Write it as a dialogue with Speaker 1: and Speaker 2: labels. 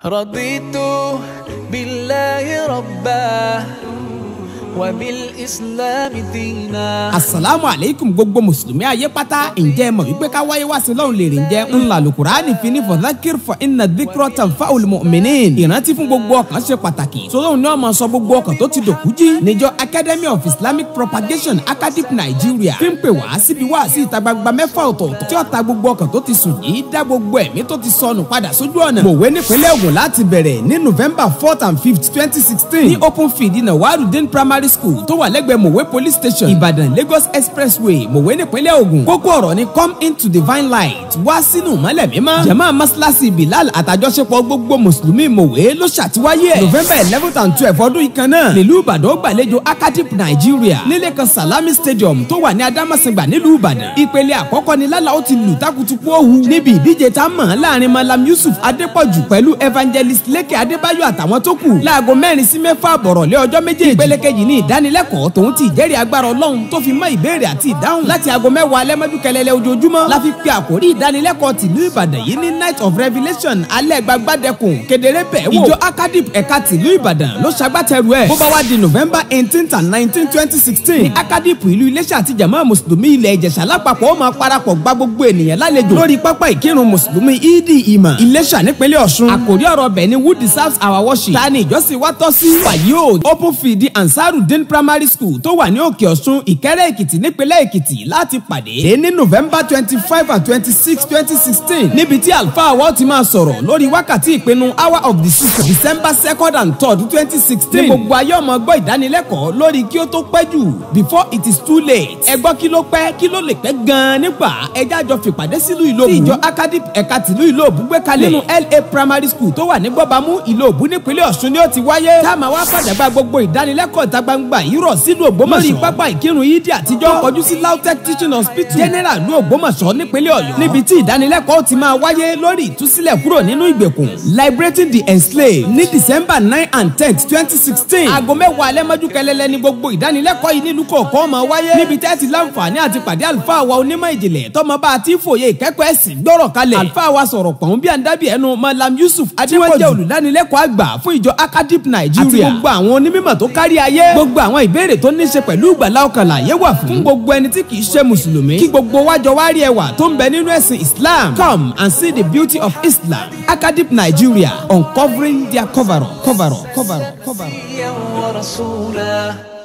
Speaker 1: رضيت بالله ربا وبالإسلام دينا
Speaker 2: asalaamu aleykum gbogbo mùsùlùmí ayé pátá ǹjẹ́ ẹ mọ̀ wípé ká wáyé wá sí lọ́hùn lè rìn jẹ́ ńlá lùkùránì fi ní fọ̀dákìr fọ iná díkírọ̀ tàn fá olùmọ̀mìnín ìrántí fún gbogbo ọkàn ṣe pàtàkì sọlọ́hùn ní ọmọ sọ gbogbo ọkàn tó ti dòkú jí níjọ academy of islamic propagation acadip nigeria fi ń pè wá síbi wá sí ìta gbangba mẹ́fà ọ̀tọ̀ọ̀tọ̀ tí ó ta gbogbo ọkàn tó ti sùn yìí dá gbogbo ẹ̀mí tó ti sọnù padà sójú ọ̀nà mọ̀wé nípínlẹ̀ ògùn láti bẹ̀rẹ̀ ní november fourth and fifth twenty sixteen ní open field nawarudin primary school tó wà lẹ́gbẹ̀ẹ́ mọ̀wé police station ìbàdàn lagos expressway mọ̀wé nípínlẹ̀ ògùn kókó ọ̀rọ̀ ni come into divine light wá sínú mọ́lẹ̀ mímọ́ jama masilasi bilal àtàjọṣepọ̀ gbogbo mùsùlùmí mọ̀wé ló ṣàtiwáyé ẹ̀ november eleventh and twelve ọdún yìí kan náà nílùú ìbàdàn ó gbàlejò acadip nigeria nílé kan salami stadium tó wà ní adamasingba nílùú ìbàdàn ìpele àkọ́kọ́ ni lálá ó ti lù takutuku òhu níbi ìdíje tá a mọ̀ láàrin malam yusuf adépọ̀jù pẹ̀lú evangelist leke adébáyọ̀ àtàwọn tó kù láago mẹ́rin sí mẹ́fà àbọ̀rọ̀lẹ́ ọjọ́ méjèèjì ìpele kejì ní ìdánilẹ́kọ̀ọ́ tòun ti ìjẹ́rìí agbára ọlọ́run tó fi mọ́ ìbéèrè àti ìdáhùn láti aago mẹ́wàá alẹ́ mọ́jú kẹlẹ́lẹ́ ojoojúmọ́ la fi pe àkórí ìdánilẹ́kọ̀ọ́ tìlú ìbàdàn yìí ní night of revelation alẹ́ gbagbádẹ́kùn kedere bẹ́ẹ̀ wò ìjọ acadip ẹ̀ka tìlú ìbàdàn ló ṣagbátẹrù ẹ̀ bó bá wá di november eighteen and nineteen twenty sixteen ní acadip ìlú iléṣà àti jama mùsùlùmí ilẹ̀ ìjẹ̀ṣà lápapọ̀ ó máa parapọ̀ gba gbogbo ènìyàn lálejò lórí pápá ìkírun mùsùlùmí ìdí ìmọ̀ iléṣà nípínlẹ̀ ọ̀ṣun àkórí ọ̀rọ̀ bẹ̀ ni who deserves our worship ta ni ìjọsìn wa tọ́ sí wàyí o open field ansarudin primary school tó wà ní òkè ọ̀ṣun ìkẹ́rẹ́ èkìtì nípínlẹ̀ èkìtì láti pàdé dé ní november twenty five and twenty six twenty sixteen níbi tí àlùfáà wa ti máa sọ̀rọ̀ lórí wákàtí ìpinnu hour of the season december second and third twenty sixteen ní gbogbo ayé ọmọ gbọ́ ìdánilẹ́kọ̀ọ́ lórí kí ó tó pẹ́ jù before it is too late ẹ gbọ́ kí ló pẹ́ kí ló lè pẹ́ gan-an nígbà ẹjẹ́ àjọ fìpàdé sílùú ìlòbù tí ìjọ acadip ẹ̀ka tìlú ìlòbù gbé kalẹ̀ nínú la primary school tó wà ní gbọ́bamú ìlòbù nípínlẹ̀ ọ̀ṣun ni ó ti wáyé tá a máa wá fàdàgbà gbogbo ìdánilẹ́kọ̀ọ́ ìta gbangba yìí rọ̀ sílùú ògbómọ̀ṣọ́ lórí pápá ìkírun yídì àtijọ́ kọjú sí lautech teaching hospital general ní ògbómọ̀ṣọ́ nípínlẹ̀ ọ̀yọ́ níbi tí ìdánilẹ́kọ̀ọ́ ti máa wáyé lórí ìtúsílẹ̀ kúrò nínú ìgbèkùn liberating the enslaved ní december nine and ten twenty sixteen aago mẹ́wàá alẹ́ mọ́jú kẹlẹ́lẹ́ ní gbogbo ìdánilẹ́kọ̀ọ́ yìí nílùú kọ̀ọ̀kan máa wáyé níbi tẹ́ ti láǹfààní àti pàdé àlùfáà wa onímọ̀ ìjìnlẹ̀ tọmọ bá a ti fòye ìkẹ́kọ̀ọ́ ẹ̀sìn gbọ́rọ̀ kalẹ̀ àlùfáà wa sọ̀rọ̀ pọ̀n bí àǹdábì ẹnu malam yusuf adéwọ́jẹ́ olùdánilẹ́kọ̀ọ́ àgbà fún ìjọ acadip nigeria àti gbogbo àwọn onímọ̀ tó kárí ayé gbogbo àwọn ìbéèrè tó ní ṣe pẹ̀lú ìgbàlá ọkàn láyé wà fún gbogbo ẹni tí kìí ṣe mùsùlùmí kí gbogbo wájọ wá rí ẹwà tó ń bẹ nínú ẹ̀sìn islam come and see the beauty of islam acadip nigeria uncovering their cover up cover up cover up cover up.
Speaker 1: ورسولا